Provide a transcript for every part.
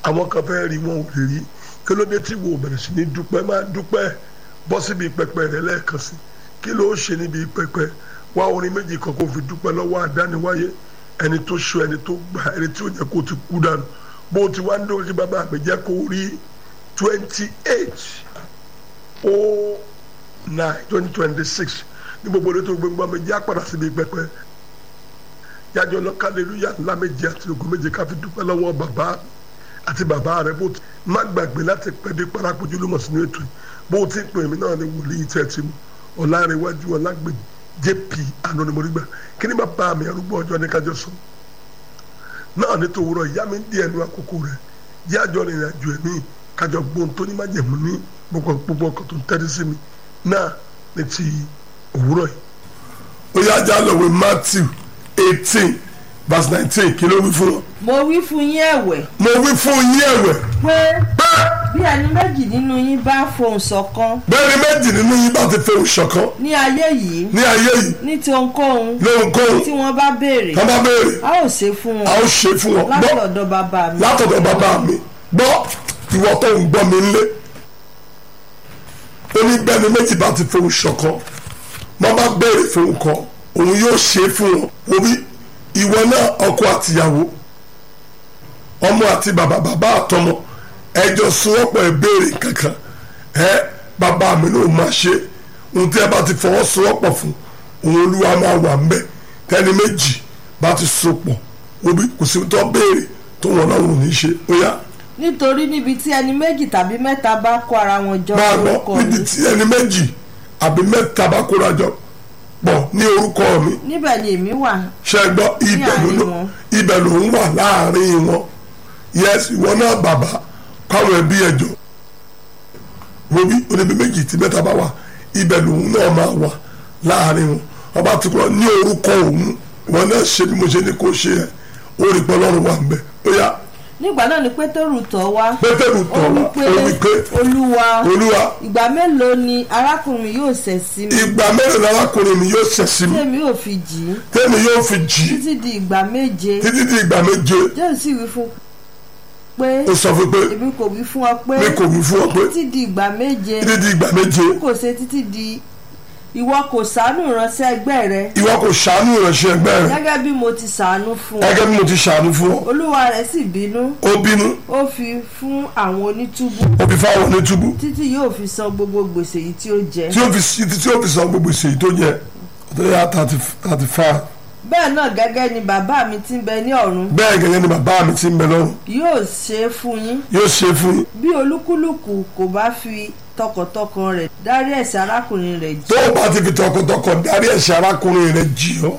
àwọn kan fẹ́ rí wọn ò lè rí kí ló dé tí wo bẹ̀rẹ̀ sí ní dúpẹ́ máa dúpẹ́ bọ́ síbi pẹpẹ rẹ lẹ́ẹ̀kan sí kí ló ṣe níbi pẹpẹ wá orin méjì kan kó fi dúpẹ́ lọ́wọ́ àdániwáyé ẹni tó ṣọ ẹni tó gbà ẹni tí ó yẹ kó ti kú dànù bó ti wá ń dórí sí bàbá mi jẹ́ kó rí twenty eight oh nine twenty twenty six ní gbogbo orí tó gbẹngbọ́n mi jẹ́ àpàdà síbi pẹpẹ yájọ lọ kálẹ̀lúyà ńlá méje àti ògo méje ká fi dúpẹ́ lọ́wọ́ bàbá àti bàbá rẹ bó ti má gbàgbé láti pẹ́ dé parápojú ló mọ̀ sínú ètò yìí bó ti pè mí náà ní wòlíì tẹ́ ti mú ọ̀làrẹ̀wájú ọ̀làgbèjì jp anonimodigba kí ni bàbá mi arúgbó ọjọ́ ní kájọ sọ náà ní tòwúrọ̀ ìyá mi ń di ẹnu àkókò rẹ̀ jẹ́ àjọ rìnrìn àjò ẹ̀mí kájọ gbóhùn tó ní májẹ̀mú ní gbogbo ọkọ̀ tó ń tẹ́tí sí mi náà ní ti òwúrọ̀ yìí. ó yá ajá lọ wí matthew eighteen verse nineteen kí ló wí fún wọn. mo wí fún yín ẹ̀wẹ̀ mo wí fún yín ẹ̀wẹ̀ pé pé bí ẹni méjì nínú yín bá fohùn ṣọ̀kan bẹ́ẹ̀ni méjì nínú yín bá ti fẹ́ òṣọ̀kan ní ayé yìí ní ayé yìí ní ti ohunkóhun lóhunkóhun tí wọ́n bá béèrè wọ́n bá béèrè a ó ṣe fún a wọn ó ṣe fún wọn láti gbọ́ ọ̀dọ̀ bàbá mi látọ̀dọ̀ bàbá mi gbọ́ ìwọ tó ń gbọ́ mi ńlé ó ní bẹ́ẹ̀ni méjì bá ti fẹ́ òṣọ̀kan wọ́n bá béèrè fún nǹkan òun yóò ṣe fún wọn orí ìwọ náà ọkọ àtìyàwó ọmọ àti bàbá bàbá àtọmọ ẹjọ sowọ́pọ̀ ẹ béèrè kankan ẹ bàbá mi ló máa ṣe ohun tí ẹ bá ti fọwọ́sowọ́pọ̀ fún òun olúwa máa wà ń bẹ̀ tẹni méjì bá ti sopọ̀ obi kò sí tó béèrè tó wọn náà wò ní ṣe ó yá nítorí níbi tí ẹni méjì tàbí mẹ́ta bá kó ara wọn jọ máa gbọ́ orúkọ níbi mi tí ẹni méjì àbí mẹ́ta bá kóra jọ pọ̀ ní orúkọ mi níbẹ̀ ni èmi wà ṣe gbọ́ ibẹ̀ ló àárín ló wọn. ibẹ̀ ló ń wà láàrin wọn yes ìwọ náà bàbá káwọn ẹbí ẹjọ wo bí oníbi méjì tí mẹ́ta bá wà ibẹ̀ lòun náà máa wà láàrin wọn ọba ti kọ́ ní orúkọ òun ìwọ náà ṣe bí mo ṣe ní kó ṣe ẹ ó rí pé ọlọ́run wà ń bẹ̀ ó yá nígbà náà ni pétérù tọ̀ wá pétérù ó tọ̀ wí wá pé ó wí pé olúwa olúwa ìgbà mélòó ni arákùnrin yóò ṣẹ̀ sí mi ìgbà mẹ́rin lárákùnrin mi yóò ṣẹ̀ sí mi tèmi ò fi jì í tẹ́mi yóò fi jì í títí di ìgbà méje títí di ìgbà méje jésù sì wí fún pé ó sọ fún pé èmi kò wí fún ọ pé mi kò wí fún ọ pé títí di ìgbà méje títí di ìgbà méje kò ṣe títí di ìwọ kò ṣàánú ìránṣẹ́ ẹgbẹ́ rẹ ìwọ kò ṣàánú ìránṣẹ́ ẹgbẹ́ rẹ gẹ́gẹ́ bí mo ti ṣàánú fún ọ gẹ́gẹ́ bí mo ti ṣàánú fún ọ olúwa rẹ̀ sì bínú ó bínú ó fi fún àwọn onítúbú ó fi fáwọn onítúbú títí yóò fi san gbogbo gbèsè yìí tí ó jẹ tí ó fi sí tí ó fi san gbogbo ìṣèyí tó jẹ tó yá thirty thirty five bẹ́ẹ̀ náà gẹ́gẹ́ ni bàbá mi tí ń bẹ ní ọ̀run bẹ́ẹ̀ gẹ́gẹ́ ni bàbá mi ti ń bẹ lọ́run yóò ṣe é fún yín yóò ṣe fún yín bí olúkúlùkù kò bá fi tọkàntọkàn rẹ̀ dárí ẹ̀ṣẹ̀ arákùnrin rẹ̀ tó jì o bá ti fi tọkàntọkàn darí ẹ̀ṣẹ̀ arákùnrin rẹ jì ọ́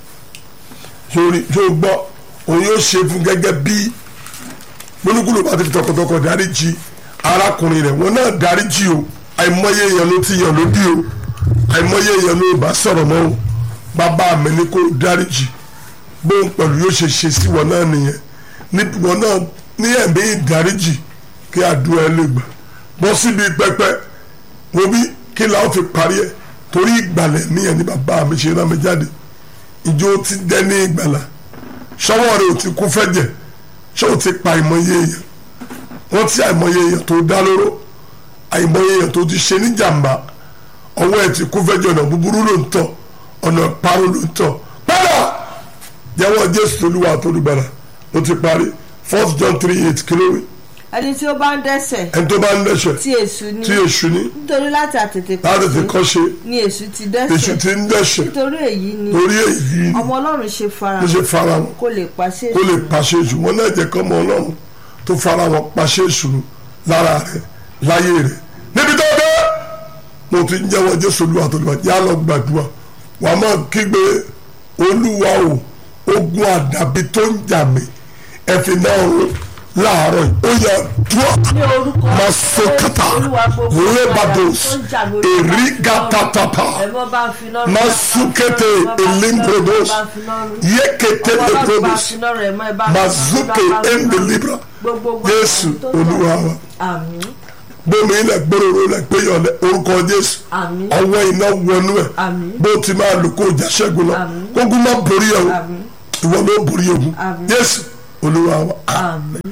sórí tó o gbọ́ òun yóò ṣe fún gẹ́gẹ́ bí olúkúlù bá ti fi tọkàntọkàn darí jì arákùnrin rẹ wọn náà darí jì o àìmọye èèyàn ló ti yàn lódì o àìmọye èèyàn ló bá sọ̀rọ̀ mọ́ o bàbá mi ní kó darí jì bóun pẹ̀lú yóò ṣe ṣe sí wọn náà nìyẹn níbi wọn náà ní ẹ̀mí ìdáríjì kí àdúrà ẹ lè gbà bọ́ síbi pẹpẹ wo bí kí la ó fi parí ẹ torí ìgbàlẹ̀ níyẹn ní bàbá mi ṣe rán mi jáde ìjọ ti dẹ́ ní ìgbàlà ṣọwọ́ rẹ ò ti kú fẹ́jẹ̀ ṣé ò ti pa àìmọye èèyàn wọ́n ti àìmọye èèyàn tó dá lóró àìmọye èèyàn tó ti ṣe ní jàǹbá ọwọ́ ẹ̀ ti kú fẹ́jẹ̀ ọ̀nà búburú ló ń tọ̀ ọ̀nà parun ló ń tọ̀ padà jẹ́wọ́ jésù olúwa tó lùgbàlà ó ti parí first john three eight kìlówì ẹni tí ó bá ń dẹ́ṣẹ̀ ẹni tó bá ń dẹ́ṣẹ̀ tí èṣù ní tí èṣù ní nítorí láti àtètè láti ti kọ́ ṣe ni èṣù ti èṣù dẹ́ṣẹ̀ ti ń dẹ́ṣẹ̀ nítorí èyí ni torí èyí ni ọmọ ọlọ́run ṣe fara ló ṣe fara wọn kó lè pàṣẹ kó lè pàṣẹ èṣù wọn náà jẹ́ kọ́ ọmọ ọlọ́run tó fara wọn pàṣẹ èṣù lára rẹ̀ láyé rẹ̀ níbi tó dé mo ti ń jẹ́wọ́ jésù olúwa tó lùwà yá lọ gbàdúrà wàá máa kígbe olúwa o ogun àdàbí tó ń jà mí ẹ̀fìn náà rún láàárọ̀ yìí ó yẹ dúró ní orúkọ masokata Olúwa gbogbo lebados tó ń jà lórí erigatatapa ẹ̀mọ́ bá ń fi lọ́rùn masukete elimbrodos yekete leprodos mazuke endelibra jésù olúwa wa àmín gbómi ilẹ̀ gbóròrò ilẹ̀ gbéyọ̀ lẹ̀ orúkọ jésù àmín ọwọ́ iná wọnú ẹ̀ àmín bó ti máa lò kó jà ṣẹ́gun lọ Àmín. kógun má borí ẹ̀ o àmín ìwọ ló borí ogun Àmín. jésù olúwa wa àmín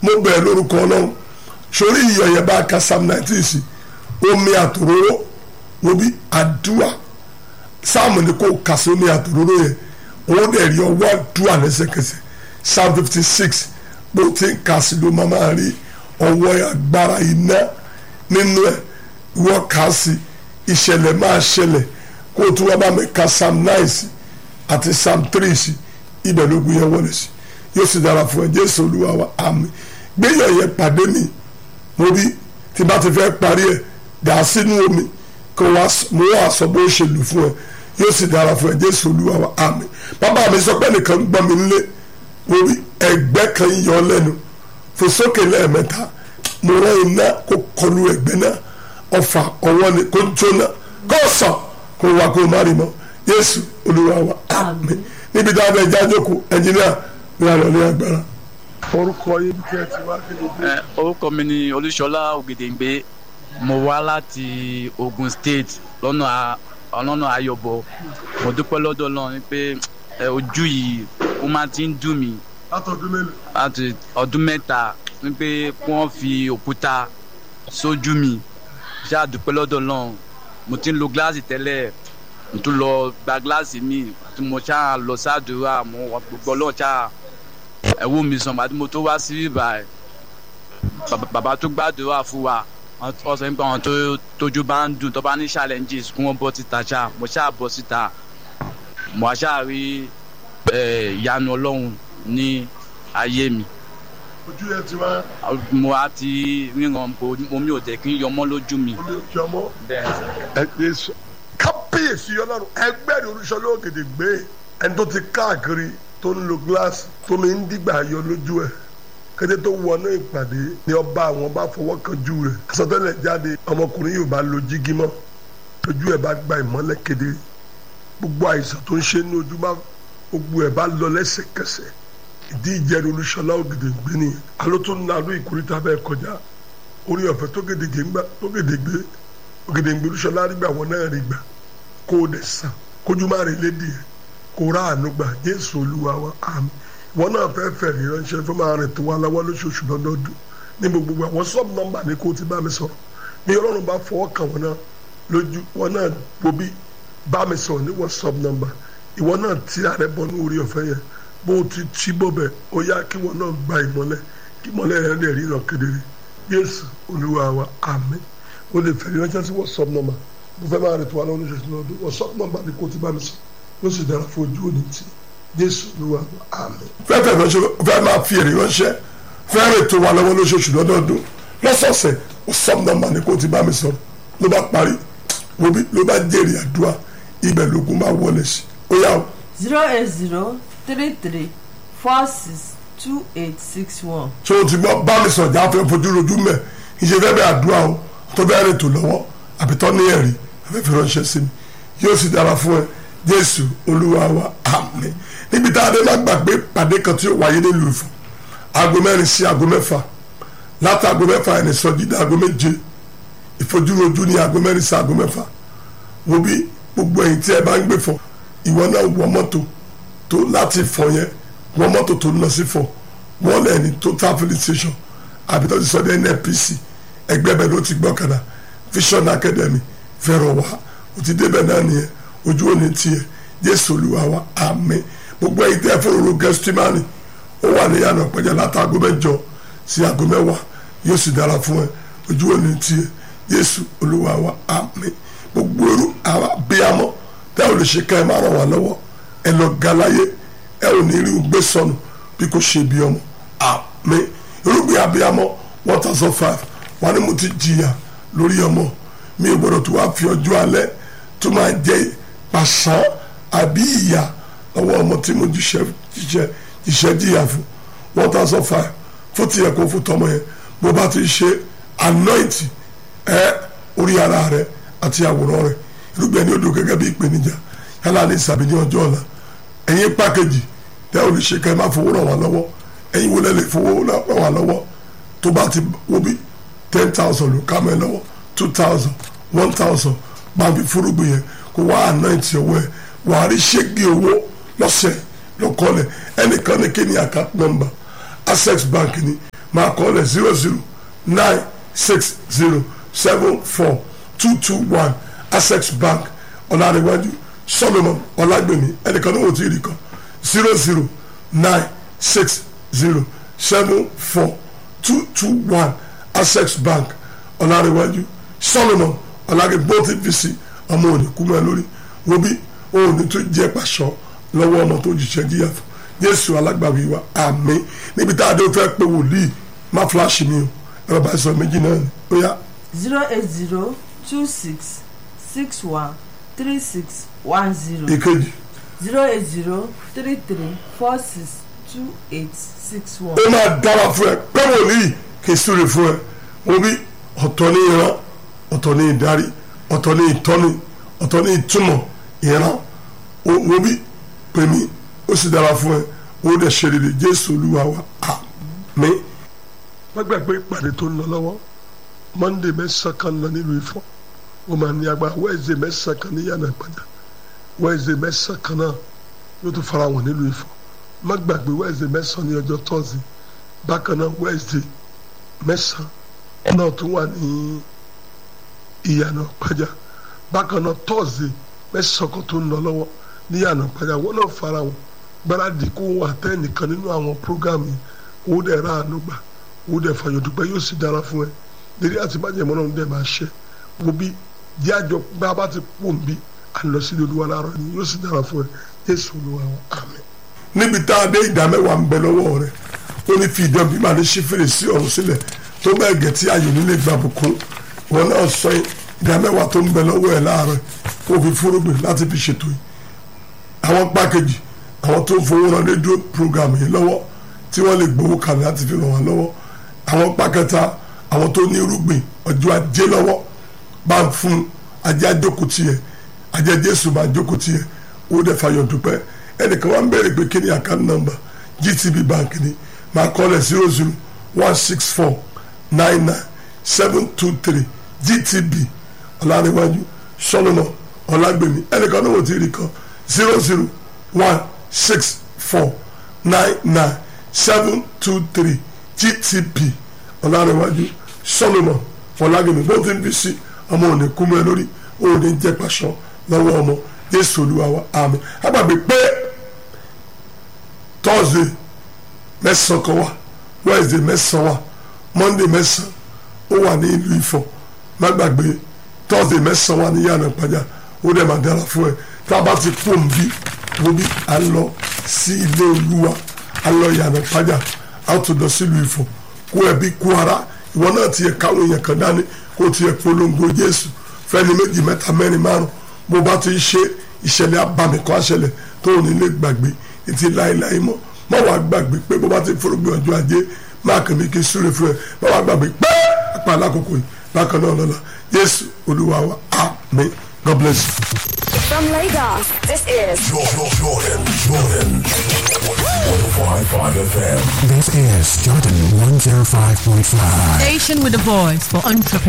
mo bẹ̀rẹ̀ lórúkọ ọlọ́run sórí iyọ̀ yẹn bá ka psalm nineteen sí omi àtòróró wo bí àdúrà sáàmù ni kò kà sí omi àtòróró yẹn òun dẹ̀ rí ọwọ́ àdúrà lẹ́sẹ̀kẹsẹ̀ psalm fifty six bó ti ń kà sí ló máa máa rí ọwọ́ agbára iná nínú ẹ̀ wọ́n kà sí ìṣẹ̀lẹ̀ máa ṣẹlẹ̀ kó o tún wá bá mi ka psalm nine sí àti psalm three sí ibẹ̀ ló gbé yẹn wọlé sí yóò sì dára fún ẹ jésù olúwa wa àmín gbéyàn yẹn pàdé mi mo bí tí bá ti fẹ́ parí ẹ̀ dà sínú omi kó wá mo wá sọ bó ṣe lù fún ẹ yóò sì dára fún ẹ jésù olúwa wa àmín bàbá mi sọ pé nìkan gbọ́ mi nílé mo bí ẹgbẹ́ kan yọ lẹ́nu fò sókè lẹ́ẹ̀mẹ́ta mo rán iná kó kọlu ẹgbẹ́ náà ọfà ọwọ́ ni kó jóná kó sọ kó wá kó má rí mọ́ jésù olúwa wa àmín níbi tí a bẹ jájókòó ẹnjìníà ní àlọ́ ní agbára. orúkọ yìí kí ẹ ti wá kéde bí. Ẹ, orúkọ mi ni olúṣọlá ògèdèǹgbé mo wá láti ogun state lọ́nà a- ọlọ́nà ayọ̀bọ mo dúpẹ́ lọ́dọ̀ náà ni pé ẹ, ojú yìí ó máa ti ń dùn mí látọ̀dún mélòó. láti ọdún mẹ́ta ni pé kí wọ́n fi òkúta sójú mi ṣáà dúpẹ́ lọ́dọ̀ náà mo ti ń lo gíláàsì tẹ́lẹ̀ mo tún lọ gba gíláàsì mi tí mo ṣáà lọ sáàdúrà mo wà gbogbo ọlọ́ọ̀ ṣáà ẹ̀wọ́ mi sàn àti mo tó wá sí ibà ẹ̀ bàbá- bàbá tó gbàdúrà fún wa wọ́n wọ́n sọ pé àwọn tó tójú bá ń dùn tó bá ní challenges kí wọ́n bọ́ síta ṣáà mo ṣáà bọ́ síta mo ṣáà rí ẹ̀, ìyanu ọlọ́run ní ayé mi ojú yẹn ti wá mo á ti ríran bo omi ò jẹ́ kí n yọmọ́ lójú mi. olè jọmọ. ẹ gbé sọ. kábíyèsí ọlọ́run ẹgbẹ́ rẹ̀ olùsọ̀lẹ̀ ògèdè gbé ẹni tó ti káàkiri tó ń lo gíláàsì tó mi ń dìgbà yọ lójú ẹ̀ kété tó wọnú ìpàdé ni ọba àwọn bá fọwọ́ kan jù rẹ̀ àsọtẹ́lẹ̀ jáde ọmọkùnrin yóò bá lo jígí mọ́ ojú ẹ̀ bá gba ìmọ́lẹ̀ kedere gbogbo àìsàn tó ń ṣe ní ojú bá gbogbo ẹ̀ bá lọ lẹ́sẹ̀kẹsẹ̀ ìdí ìjẹrin olùsọ̀lá ògèdè gbé nìyẹn alótó nàlú ìkórìtà bẹ́ẹ̀ kọjá orí ọ̀fẹ́ tó gèdègbè ń gbà tó gèdègbè ògèdègbè olùsọ̀lá rí gbà wọn náà rí gbà kó o dẹ̀ sàn kójú má rí lédi ẹ̀ kó rà àánú gbà jésù olúwa wa àmín wọn náà fẹ́ fẹ́ rí ránṣẹ́ fún máa rìn tó wá láwọ́ lóṣooṣù lọ́dọọdún ní gbogbo àwọn sọ́ọ̀bù nọ́mbà ní kó o ti bá mi sọ̀rọ̀ bí ọlọ́run bá fọwọ́ kàn wọn náà lójú wọn náà wo bí bá mi sọ̀rọ̀ ní wọ́n sọ́ọ̀bù nọ́mbà ìwọ náà tí ààrẹ bọ́ ní orí ọ̀fẹ́ yẹn bó o ti tí bọ́bẹ̀ ó yá kí wọn náà gba ìmọ́lẹ̀ kí ìmọ́lẹ̀ rẹ̀ lè ríran kedere jésù olúwa wa àmín o lè fẹ́ ránṣẹ́ sí wọ́sọ̀p nọ́mbà mo fẹ́ máa rìn tó wà lọ́wọ́ lóṣooṣù lọ́dún wọ́sọ̀p nọ́mbà ni kò ti bá mi sọ yóò sì dára fún ojú òní tí jésù olúwa wa àmín. fẹ́ fẹ́ ránṣẹ́ fẹ́ máa fi èrè ránṣẹ́ fẹ́ rìn tó wà lọ́wọ́ lóṣooṣù lọ́dọọdún lọ́sọ̀ọ̀sẹ̀ wọ́sọ̀p nọ́mbà ni kò ti bá mi sọ ló bá parí wo bí ló bá jèrè àdúrà ibẹ̀ lógún bá wọlé sí ó yà ó zero eight zero three three four six two eight six one. ṣé o ti gbọ́ bá mi sọ̀jà afẹ́ fojú rojú mẹ́ ìṣe fẹ́ bẹ́ àdúrà o tó bẹ́ẹ̀ rìn tó lọ́wọ́ àbí tọ́ ní ẹ̀rí afẹ́ fi ránṣẹ́ sí mi yóò sì dára fún ẹ jésù olúwa wa àmín níbi tá a dé má gbàgbé pàdé kan tí ó wáyé nílùú Ifọ̀ aago mẹ́rin sí aago mẹ́fà láti aago mẹ́fà ẹni sọ́jí dé aago méje ìfojúrojú ní aago mẹ́rin sí aago mẹ́fà wo bí gbogbo ẹ̀yin tí ẹ bá ń gbé fọ ìwọ náà wọ mọ́tò tó láti fọ yẹn wọ mọ́tò tó ń lọ sí fọ wọ́n lẹ̀ ní total filling station àbí tó ti sọ dé NNPC ẹgbẹ́ bẹ́ẹ̀ ló ti gbọ́kàdà Vision Academy fẹ́ràn wá o ti débẹ̀ náà nìyẹn ojú òní tiẹ̀ Jésù Olúwa wa àmín gbogbo ẹ̀yin tẹ́ fún òru gẹ́sítímánì ó wà ní yànnà pẹ̀jẹ́ látàgọ́ mẹ́jọ sí aago mẹ́wàá yóò sì dára fún ẹ ojú òní tiẹ̀ Jésù Olúwa wa àmín gbogbo eru àwa bíamọ tẹ́ ò lè ṣe ká ẹ máa ràn wá lọ́wọ́ ẹ lọ galaye ẹ ò ní rí o gbé sọnù bí kò ṣe bí ọmọ àmín irúgbìn abiyamọ one thousand five wọn ni mo ti jìyà lórí ọmọ mi ò gbọdọ̀ tó wá fi ọjọ́ alẹ́ tó máa jẹ́ pàṣán àbí ìyà lọ́wọ́ ọmọ tí mo jíṣẹ́ jíṣẹ́ jíṣẹ́ jìyà fún one thousand five fún tiẹ̀ kó fún tọmọ yẹn bó bá ti ṣe anointing ẹ orí ara rẹ àti àwòrán rẹ irúgbìn ẹni odò gẹ́gẹ́ bí ìpèníjà yálà ní ìsàbí ní ọjọ́ ọ̀la ẹ̀yin pákéjì tẹ́ ò lè ṣe ká ẹ má fowó ràn wá lọ́wọ́ ẹ̀yin wo lẹ́ lè fowó ràn wá lọ́wọ́ tó bá ti wo bí ten thousand ló ká mọ́ ẹ lọ́wọ́ two thousand one thousand máa fi fúrúgbìn yẹn kó wá anoint ọwọ́ ẹ wà á rí ṣégi owó lọ́sẹ̀ lọ́kọ́lẹ̀ ẹnìkan ní kíni account number access bank ni máa kọ́ lẹ̀ zero zero nine six zero seven four two two one access bank ọ̀làríwájú solomon ọ̀làgbèmí ẹnìkan ní òtí ìrì kan zero zero nine six zero seven four two two one access bank ọ̀làríwájú solomon ọ̀làgbèmí bó ti fi sí ọmọ òní kú mọ́ ẹ lórí wo bí òní tó jẹ́ pàṣọ lọ́wọ́ ọmọ tó jìṣẹ́ jíyà fún jésù alágbàwí wa àmín níbi tá a dé fẹ́ pé wòlíì má fúláṣì mi o ẹ̀rọ bá sọ méjì náà ni ó yá zero eight zero two six six one three six one zero èkejì zero eight zero three three four six two eight six one. ó máa dára fún ẹ pé wòlíì kì í súre fún ẹ wo bí ọ̀tọ̀ ní ìran ọ̀tọ̀ ní ìdarí ọ̀tọ̀ ní ìtọ́ni ọ̀tọ̀ ní ìtumọ̀ ìran wo bí pèmí ó sì dára fún ẹ ó dẹ̀ ṣe rere jésù olúwa wa àmín. wọ́n gbàgbé ìpàdé tó ń lọ lọ́wọ́ monday mẹ́sàn-án kan lọ nílùú ifọ̀ ó máa ní agbára wednesday mẹ́sàn-án kan ní yànnà ìpàdé wednesday mẹ́sàn-án kan náà yóò tún fara wọn nílùú ifọ̀ má gbàgbé wednesday mẹ́sàn-án ní ọjọ́ thursday bákan náà wednesday mẹ́sàn-án náà tún wà ní ìyànà ìpàdé bákan náà thursday mẹ́sàn-án kan tó ń lọ lọ́wọ́ ní ìyànà ìpàdé àwọn náà fara wọn gbáradì kó wà tẹ́ nìkan nínú àwọn prógámù yìí owó dẹ̀ ra àánú gbà owó dẹ̀ fàyọ̀ dúpẹ́ yóò sì dára fún ẹ lérí àti májèmọ́ náà dẹ̀ máa ṣe wo bí jẹ́ àjọ bá a bá ti pò ń bí à ń lọ sí olúwa láàárọ̀ ni yóò sì dára fún ẹ yéésù olúwa wọn àmín. níbi tá a dé ìdá mẹ́wàá ń bẹ lọ́wọ́ rẹ̀ ó ní fi ìdán bí màá ní ṣí fèrèsé ọ̀run sílẹ̀ tó bẹ́ẹ̀ gẹ̀ tí ayò nílé gbà bùkún wọn náà sọ ìdá mẹ́wàá tó ń bẹ lọ́wọ́ ẹ̀ láàárọ̀ kó fi fúrúgbìn láti fi ṣètò yìí àwọn pákéjì àwọn tó ń fowó ran rédíò program yìí lọ́wọ́ tí wọ́n lè gbowó kalẹ̀ láti fi ràn wọ́n lọ́wọ́ àwọn pákẹ́ta àwọn tó ní irúgbìn ọjọ́ ajé lọ́wọ́ bá ń fún ajé àjókòó tiẹ̀ ajé jésù bá jókòó tiẹ̀ ó dẹ̀ fàyọ̀ dúpẹ́ ẹnìkan wá ń bẹ̀rẹ̀ pé kí ni account number gtb bank ni máa kọ́lẹ̀ zero zero one six four nine nine seven two three gtb ọ̀làníwájú solomon ọ̀làgbèmí ẹnìkan náà wò ti rí kan zero zero one six four nine nine seven two three gtp ọ̀làrẹ̀wájú solomon fọlágbèmí bó ti ń fi sí ọmọ òní kúmọ́ ẹ lórí òní jẹ́ pàṣọ lọ́wọ́ ọmọ jésù olúwa wa àmín àgbàgbé pé thursday mẹ́sàn-án kan wà wednesday mẹ́sàn-án wà monday mẹ́sàn-án ó wà ní ìlú ifọ̀ má gbàgbé thursday mẹ́sàn-án wà ní yàrá ìpàjà ó dẹ̀ máa dára fún ẹ tá a bá ti pò ń bí wo bí a lọ sí ilé olúwa a lọ yàrá ìpàjà a tó lọ sílùú ifọ̀ kó ẹbí kó ara ìwọ náà tiẹ̀ káwọn èèyàn kan dání kó tiẹ̀ polongo jésù fẹ́ni méjì mẹ́ta mẹ́rin márùn bó bá ti ṣe ìṣẹ̀lẹ̀ abàmì kan àṣẹlẹ̀ tó ò ní lè gbàgbé etí láéláé mọ́ má wàá gbàgbé pé bó bá ti fúrúgbìn ọjọ́ ajé má kàn mí kí súre fún ẹ má wàá gbàgbé pé apá alákòókò yìí bákan náà lọ́la jésù olúwa wa àmín god bless you. From Lagos, this is Jordan, Jordan, Jordan. 105.5 FM. This is Jordan 105.5. Station with a voice for entrepreneurs.